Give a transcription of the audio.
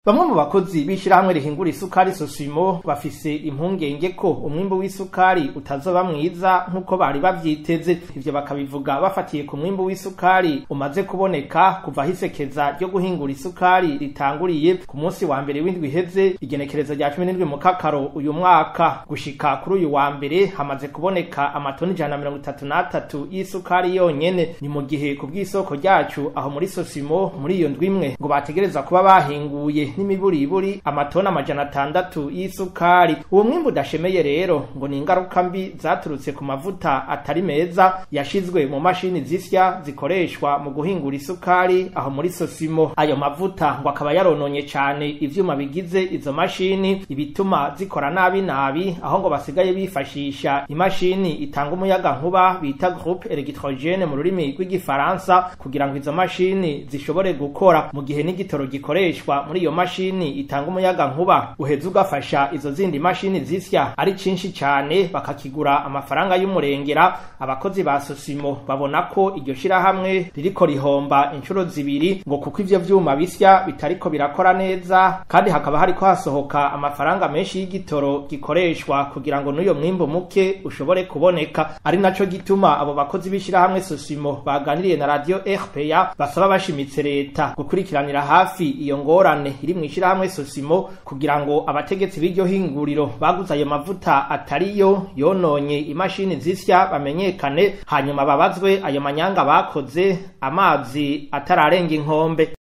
Bamwe mu bakozi b'ishirahamwe rihingura isukari Sosimo bafise impungenge ko umwimbu w'isukari utazoba mwiza nk'uko bari bavyiteze ivyo bakabivuga bafatiye ku mwimbu w'isukari umaze kuboneka kuva hisekeza ryo guhingura isukari ritanguriye ku munsi wa mbere w'indwi iheze igenekerezo rya cumi n'indwi mu kakaro uyu mwaka gushika kuri uyu wa mbere hamaze kuboneka amatoni ijana na mirongo itatu n'atatu y'isukari yonyene ni mu gihe ku bw'isoko ryacu aho muri Sosimo muri iyo ndwi imwe ngo bategereza kuba bahinguye n'imiburiburi amatoni amajana atandatu y'isukari uwo mwimbu udashemeye rero ngo ni ingaruka mbi zaturutse ku mavuta atari meza yashizwe mu mashini zisya zikoreshwa mu guhingura isukari aho muri Sosimo ayo mavuta ngo akaba yarononye cane ivyuma bigize izo mashini ibituma zikora nabi nabi aho ngo basigaye bifashisha imashini itanga umuyaga nkuba bita groupe electrogene mu rurimi rw'igifaransa kugira ngo izo mashini zishobore gukora mu gihe n'igitoro gikoreshwa muri iyo mashini itanga umuyaga nkuba uheza ugafasha izo zindi mashini zisya ari cinshi cane bakakigura amafaranga y'umurengera abakozi ba Sosimo babona ko iryo shirahamwe ririko rihomba inshuro zibiri ngo kuko ivyo vyuma bisya bitariko birakora neza kandi hakaba hariko hasohoka amafaranga menshi y'igitoro gikoreshwa kugira ngo n'uyo mwimbu muke ushobore kuboneka ari naco gituma abo bakozi b'ishirahamwe Sosimo baganiriye na radio RPA basaba bashimitse leta gukurikiranira hafi iyo ngorane iri mu ishirahamwe Sosimo kugira ngo abategetsi b'iryo hinguriro baguze ayo mavuta atariyo yononye imashini zisya bamenyekane hanyuma babazwe ayo manyanga bakoze amazi atararenga inkombe